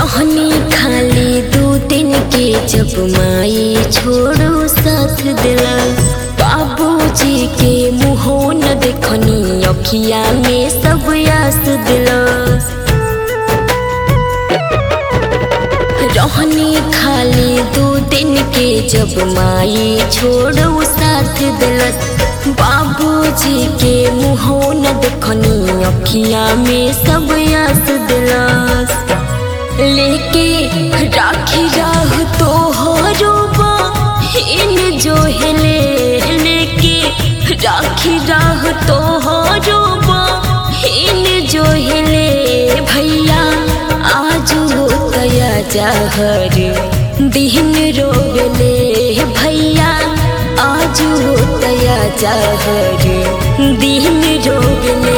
रहनी खाली दू दिन के जब माई छोड़ो साथ दिला बाबूजी के मुँहो न देखनी अखिया में सब यास दिला रहनी खाली दू दिन के जब माई छोड़ो साथ दिलस बाबूजी के मुँहो न देखनी अखिया में सब यास दिलस लेके राखी राह तो हरोबा इन जो हिले लेके राखी राह तो हरोबा इन जो हिले भैया आज हो तया जहर दिन रोगले भैया आज हो तया जहर दिन रोगले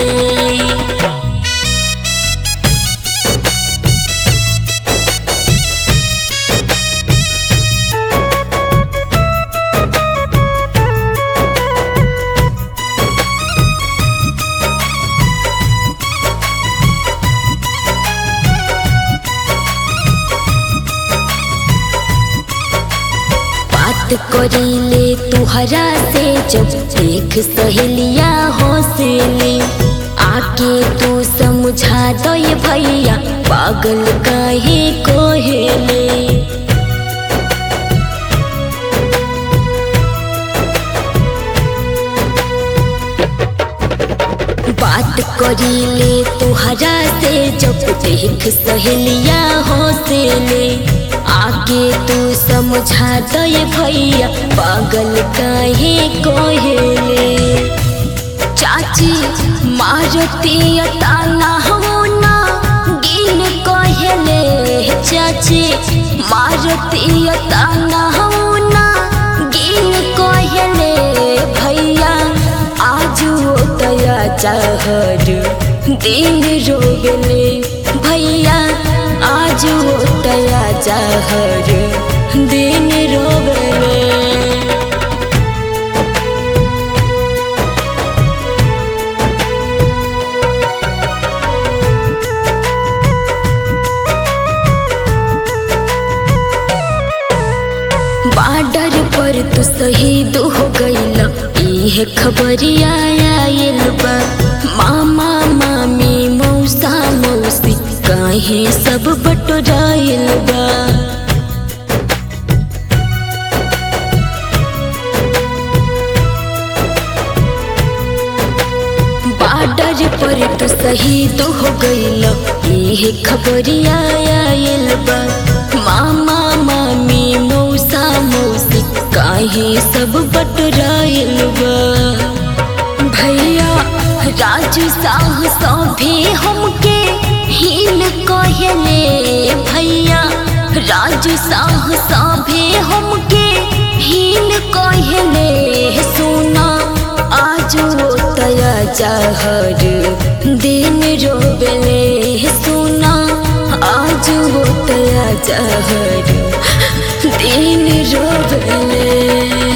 बात करीले तुहरा से जब देख सहेलिया हौसले आके तू समझा दो ये भैया पागल काहे कोहेले बात करीले तुहरा से जब देख सहेलिया हौसले आगे तू समझा दो ये भैया पागल काहे कोहेले चाची मारती ताना होना गिन कोहेले चाची मारती ताना होना गिन कोहेले भैया आज वो तया चाहर दिन रोगले भैया आज वो तया चाहर दिन रोगले बाडर पर तू शहीद हो गईल इहे खबरिया आयल बा मामा मामी मौसा मौसी काहे सब बटोराइल बा बाडर पर तू शहीद हो गईल इहे खबरिया आयल बा मामा मामी मौसा मौसी काहे सब बटराइल बा भैया राजू साह सभे हमके हिल कहले भैया राजू साह सभे हमके हिल कहले सुना आज वो तया जहर दिन रोबले सुना आज वो तया जहर दिन रोबले